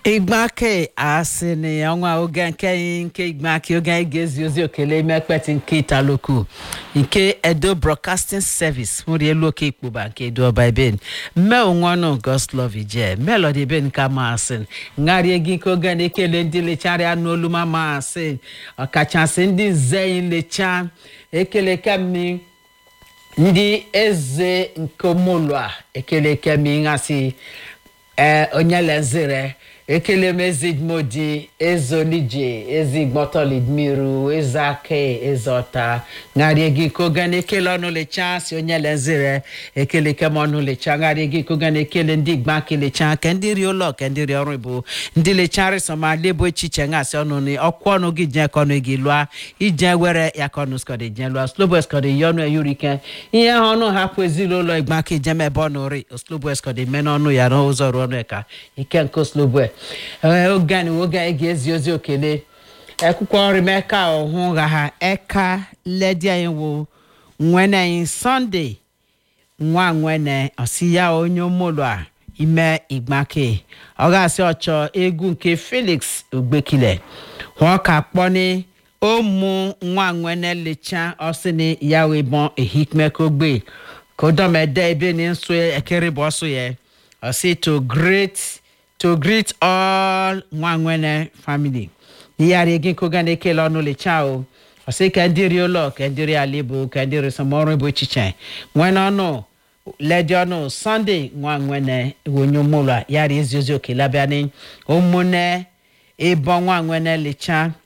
igbake asị na ọnwa oge nke nke igbake oge anyị ga-ezi ozi okele ime ekpeti nke italoku nke edo broadcasting service nwere elu oke ikpoba nke edo ọba ebe mme onwenu goslov ije melody ebe nke masị ngharịa gị nke oge na-ekele ndị lecharịa n'olu ma masị ọkachasị ndị nze lecha ekele kemi ndị eze nke omolu a ekele kemi ngasị ee onye lezire ekele m ezigmodi ezolije ezigbotolidmiru ezeake ezeọta ṅarịa gị koga na ekele ọnụ lecha si onye lezire ekele kem ọnụ lecha ṅarịa gị koga na ekele ndị igba kelecha ke ndị ri ụlọ ke ndị ri ọrụ bụ ndị lechari sọma lebo echiche ngasị ọnụ ni ọkwụ ọnụ gị je kọnụ gị lụa ije were ya kọnụ skọdị je lụa slobo skọdị yi ọnụ eyurike ihe ha ọnụ hapụ ezinụlọ igba ka ijem ebe ọ nụri slobo skọdị mee n'ọnụ ya n'ụzọ ruo ọnụ ka ike nke slobo oge anyị oge anyị ga-ezi ozi okele akwụkwọ nri m eka ọhụ gha ha eka ledi anyị wụ nwene anyị sọnde nwa nwene ọsi ya onye ụmụlụ a ime igbake ọ ga-asị ọchọ egwu nke felix ogbekile hụọ ka kpọni ụmụ nwa nwene lecha ọsịnị ya wee bọn ehikmekogbe kodomede ebe ni nso ekere bụ ọsụ ya ọsị to great to greet all nwanwene family yíyára egi nkóga na ekele ọnụ lecha o ọsị ka ndị ri ụlọ ka ndị ri ala ibu ka ndị ri sọmọrụ bụ echiche nwene ọnụ ledi ọnụ sọnde nwa nwene wonye ụmụlọ yara ezi ozi okele abịa ni ụmụnne ịbọ nwa nwene lecha